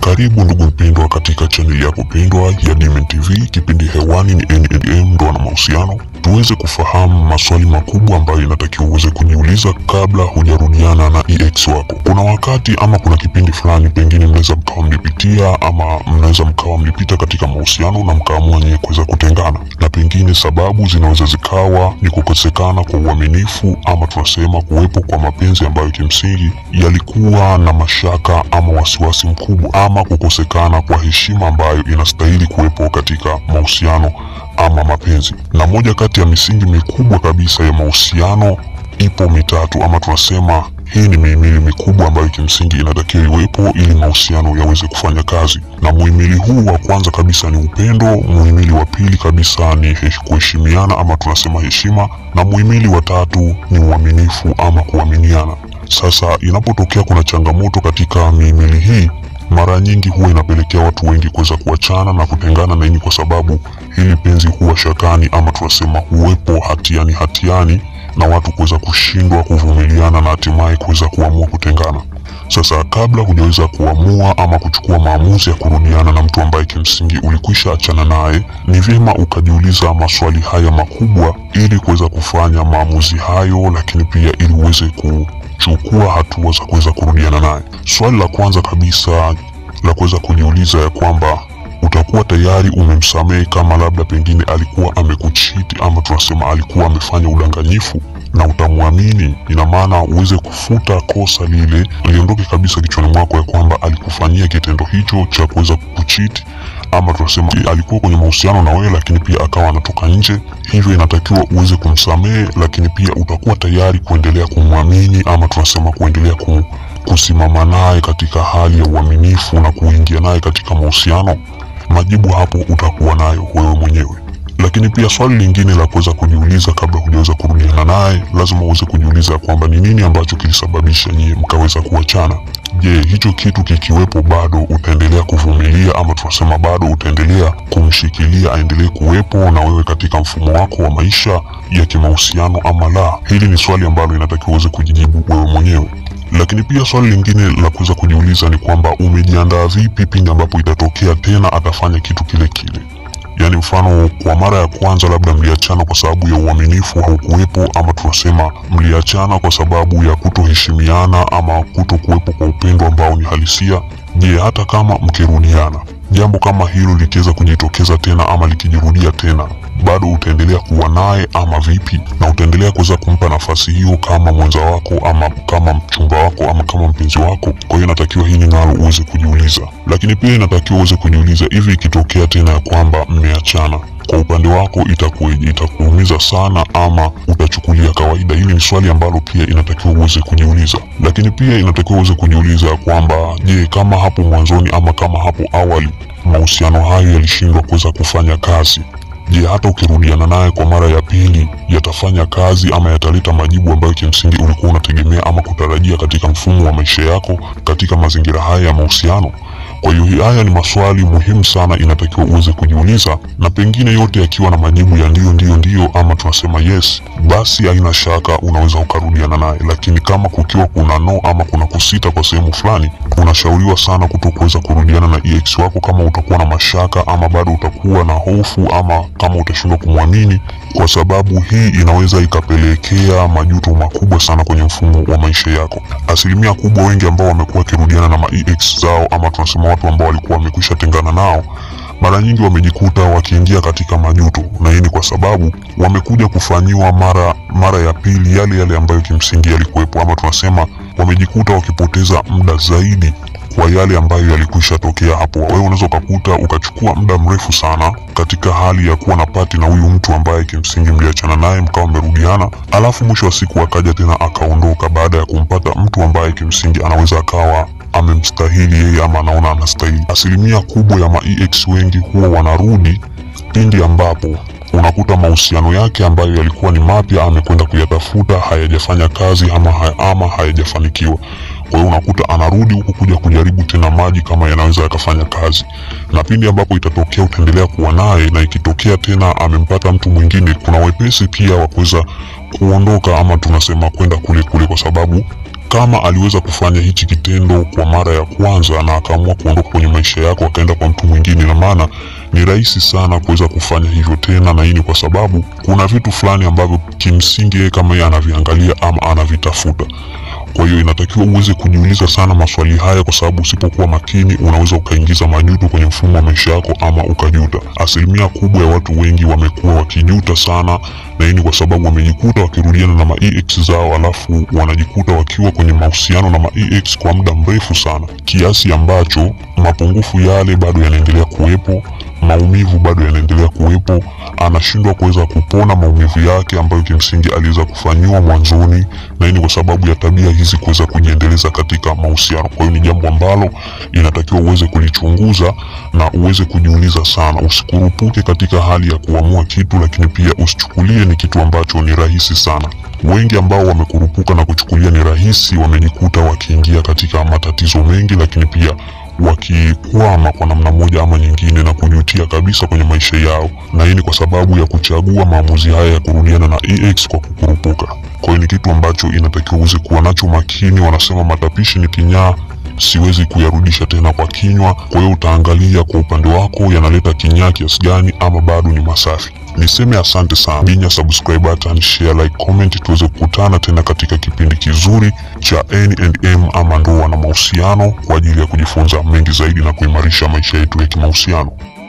Karibu ndugu mpendwa katika chaneli yako pendwa ya Diamond TV. Kipindi hewani ni NNM, ndoa na mahusiano, tuweze kufahamu maswali makubwa ambayo inatakiwa uweze kujiuliza kabla hujarudiana na ex wako. Kuna wakati ama kuna kipindi fulani, pengine mnaweza mkawa mlipitia ama mnaweza mkawa mlipita katika mahusiano na mkaamua nyewe kuweza kutengana, na pengine sababu zinaweza zikawa ni kukosekana kwa uaminifu ama tunasema kuwepo kwa mapenzi ambayo kimsingi yalikuwa na mashaka ama wasiwasi mkubwa ama kukosekana kwa heshima ambayo inastahili kuwepo katika mahusiano ama mapenzi. Na moja kati ya misingi mikubwa kabisa ya mahusiano ipo mitatu ama tunasema hii ni mihimili mikubwa ambayo kimsingi inatakiwa iwepo ili mahusiano yaweze kufanya kazi. Na muhimili huu wa kwanza kabisa ni upendo, muhimili wa pili kabisa ni hesh- kuheshimiana ama tunasema heshima, na muhimili wa tatu ni uaminifu ama kuaminiana. Sasa inapotokea kuna changamoto katika mihimili hii, mara nyingi huwa inapelekea watu wengi kuweza kuachana na kutengana na hii ni kwa sababu hili penzi huwa shakani ama tunasema huwepo hatiani hatiani na watu kuweza kushindwa kuvumiliana na hatimaye kuweza kuamua kutengana. Sasa kabla hujaweza kuamua ama kuchukua maamuzi ya kurudiana na mtu ambaye kimsingi ulikwisha achana naye, ni vyema ukajiuliza maswali haya makubwa ili kuweza kufanya maamuzi hayo, lakini pia ili uweze kuchukua hatua za kuweza kurudiana naye. Swali la kwanza kabisa la kuweza kujiuliza ya kwamba utakuwa tayari umemsamehe kama labda pengine alikuwa amekuchiti ama tunasema alikuwa amefanya udanganyifu na utamwamini, ina maana uweze kufuta kosa lile liondoke kabisa kichwani mwako ya kwamba alikufanyia kitendo hicho cha kuweza kukuchiti ama tunasema alikuwa kwenye mahusiano na wewe, lakini pia akawa anatoka nje. Hivyo inatakiwa uweze kumsamehe, lakini pia utakuwa tayari kuendelea kumwamini ama tunasema kuendelea ku, kusimama naye katika hali ya uaminifu na kuingia naye katika mahusiano. Majibu hapo utakuwa nayo wewe mwenyewe. Lakini pia swali lingine la kuweza kujiuliza kabla hujaweza kurudiana naye, lazima uweze kujiuliza kwamba ni nini ambacho kilisababisha nyie mkaweza kuachana. Je, hicho kitu kikiwepo, bado utaendelea kuvumilia ama tunasema bado utaendelea kumshikilia aendelee kuwepo na wewe katika mfumo wako wa maisha ya kimahusiano ama la? Hili ni swali ambalo inatakiwa uweze kujijibu wewe mwenyewe. Lakini pia swali lingine la kuweza kujiuliza ni kwamba umejiandaa vipi pindi ambapo itatokea tena atafanya kitu kile kile. Yaani mfano kwa mara ya kwanza labda mliachana kwa sababu ya uaminifu haukuwepo, ama tunasema mliachana kwa sababu ya kutoheshimiana ama kuto kuwepo kwa upendo ambao ni halisia. Je, hata kama mkirudiana, jambo kama hilo likiweza kujitokeza tena ama likijirudia tena, bado utaendelea kuwa naye ama vipi? Na utaendelea kuweza kumpa nafasi hiyo kama mwenza wako ama kama mchumba wako ama kama mpenzi wako? Kwa hiyo inatakiwa hili nalo uweze kujiuliza, lakini pia inatakiwa uweze kujiuliza, hivi ikitokea tena ya kwamba mmeachana kwa upande wako itakuwaje? Itakuumiza sana ama utachukulia kawaida? Hili ni swali ambalo pia inatakiwa uweze kujiuliza, lakini pia inatakiwa uweze kujiuliza kwamba je, kama hapo mwanzoni ama kama hapo awali mahusiano hayo yalishindwa kuweza kufanya kazi Je, hata ukirudiana naye kwa mara ya pili yatafanya kazi ama yataleta majibu ambayo kimsingi ulikuwa unategemea ama kutarajia katika mfumo wa maisha yako katika mazingira haya ya mahusiano? Kwa hiyo haya ni maswali muhimu sana, inatakiwa uweze kujiuliza, na pengine yote yakiwa na majibu ya ndio ndio ndio ama tunasema yes, basi haina shaka unaweza ukarudiana naye. Lakini kama kukiwa kuna no ama kuna kusita kwa sehemu fulani, unashauriwa sana kuto kuweza kurudiana na ex wako kama utakuwa na mashaka ama bado utakuwa na hofu ama kama utashindwa kumwamini, kwa sababu hii inaweza ikapelekea majuto makubwa sana kwenye mfumo wa maisha yako. Asilimia kubwa wengi ambao wamekuwa wakirudiana na ma ex zao ama tunasema watu ambao walikuwa wamekwisha tengana nao mara nyingi wamejikuta wakiingia katika majuto, na hii ni kwa sababu wamekuja kufanyiwa mara mara ya pili yale yale ambayo kimsingi yalikuwepo, ama tunasema wamejikuta wakipoteza muda zaidi kwa yale ambayo yalikwisha tokea hapo. Wewe unaweza ukakuta ukachukua muda mrefu sana katika hali ya kuwa na pati na huyu mtu ambaye kimsingi mliachana naye mkawa mmerudiana, alafu mwisho wa siku akaja tena akaondoka baada ya kumpata mtu ambaye kimsingi anaweza akawa amemstahili yeye ama anaona anastahili. Asilimia kubwa ya ma ex wengi huwa wanarudi pindi ambapo unakuta mahusiano yake ambayo yalikuwa ni mapya amekwenda kuyatafuta hayajafanya kazi ama, haya- ama hayajafanikiwa. Kwa hiyo unakuta anarudi huku kuja kujaribu tena maji kama yanaweza yakafanya kazi, na pindi ambapo itatokea utaendelea kuwa naye, na ikitokea tena amempata mtu mwingine, kuna wepesi pia wa kuweza kuondoka ama tunasema kwenda kule kule, kwa sababu kama aliweza kufanya hichi kitendo kwa mara ya kwanza na akaamua kuondoka kwenye maisha yako akaenda kwa mtu mwingine, na maana ni rahisi sana kuweza kufanya hivyo tena, na hii ni kwa sababu kuna vitu fulani ambavyo kimsingi yeye kama yeye anaviangalia ama anavitafuta. Kwa hiyo inatakiwa uweze kujiuliza sana maswali haya, kwa sababu usipokuwa makini unaweza ukaingiza majuto kwenye mfumo wa maisha yako ama ukajuta. Asilimia kubwa ya watu wengi wamekuwa wakijuta sana, na hii ni kwa sababu wamejikuta wakirudiana na ma-ex zao, alafu wanajikuta wakiwa kwenye mahusiano na ma-ex kwa muda mrefu sana, kiasi ambacho mapungufu yale bado yanaendelea kuwepo maumivu bado yanaendelea kuwepo, anashindwa kuweza kupona maumivu yake ambayo kimsingi aliweza kufanyiwa mwanzoni, na hii ni kwa sababu ya tabia hizi kuweza kujiendeleza katika mahusiano. Kwa hiyo ni jambo ambalo inatakiwa uweze kulichunguza na uweze kujiuliza sana, usikurupuke katika hali ya kuamua kitu, lakini pia usichukulie ni kitu ambacho ni rahisi sana. Wengi ambao wamekurupuka na kuchukulia ni rahisi, wamejikuta wakiingia katika matatizo mengi, lakini pia wakikwama kwa namna moja ama nyingine na kujutia kabisa kwenye maisha yao, na hii ni kwa sababu ya kuchagua maamuzi haya ya kurudiana na ex kwa kukurupuka. Kwa hiyo ni kitu ambacho inatakiwa uweze kuwa nacho makini. Wanasema matapishi ni kinyaa, siwezi kuyarudisha tena kwa kinywa. Kwa hiyo utaangalia kwa upande wako yanaleta kinyaa kiasi gani ama bado ni masafi. Niseme asante sana, binya subscribe button, share, like, comment, tuweze kukutana tena katika kipindi kizuri cha N&M ama ndoa na mahusiano kwa ajili ya kujifunza mengi zaidi na kuimarisha maisha yetu ya kimahusiano.